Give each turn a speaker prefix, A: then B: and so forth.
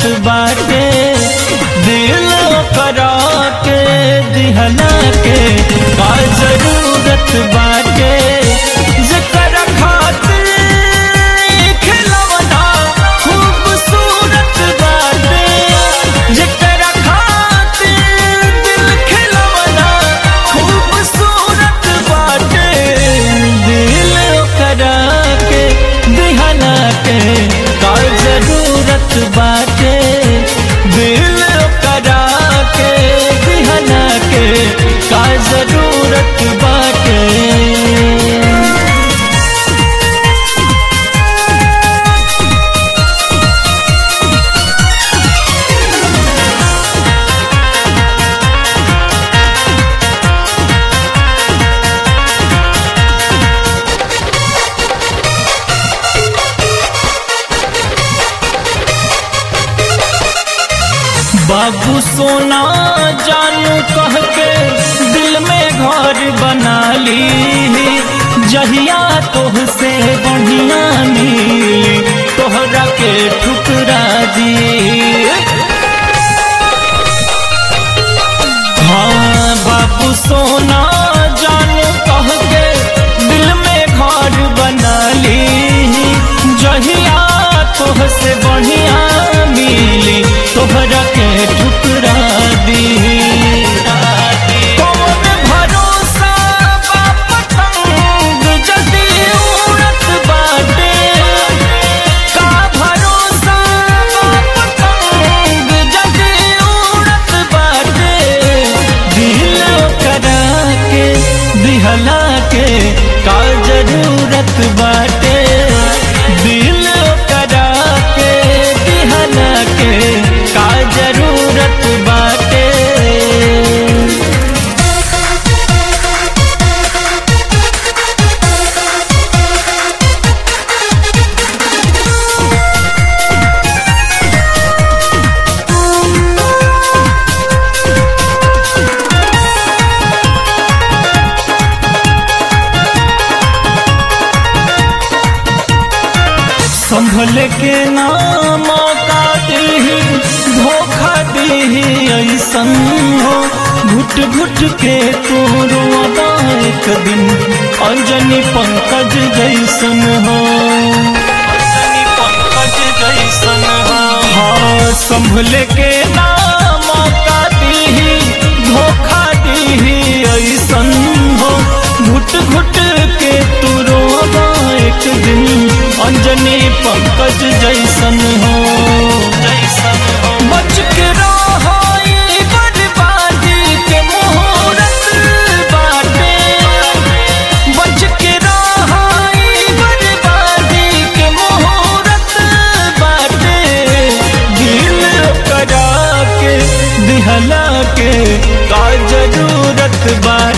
A: बाटे दिल करा के दिहला के का जरूरत बाटे जकर खातिर खिलौना खूबसूरत बाटे जकर खातिर दिल खिलौना खूबसूरत बाटे दिल करा के दिहला के का जरूरत बाटे दिल करा के दिहला के का जरूरत बाटे बाबू सोना जानू कह के दिल में घर बना ली जहिया तोह से बढ़िया मिली तोहरा के ठुकरा दी हाँ बाबू सोना जानू कह के दिल में घर बना ली जहिया तोह से बढ़िया मिली तोहरा के ठुकरा दी कौन भरोसा बा पतंग जदी उड़त बाटे का भरोसा बा पतंग जदी उड़त बाटे दिल करा के दिहला के का जरूरत बाटे दिल करा के दिहला के का जरूरत बाटे संभल के ना मौका दी धोखा दी ऐसन हो घुट घुट के तू रोवा एक दिन अंजनी पंकज जैसन हो अंजनी पंकज जैसन हो हाँ संभल के ना मौका दी धोखा दी ऐसन हो घुट घुट के तू रोवा एक दिन अंजनी पंकज जैसन हो जैसन हो बच के रहो ई बर्बादी के मुहूर्त बाटे बच के रहो ई बर्बादी के मुहूर्त बाटे दिल करा के दिहला के का जरूरत बाटे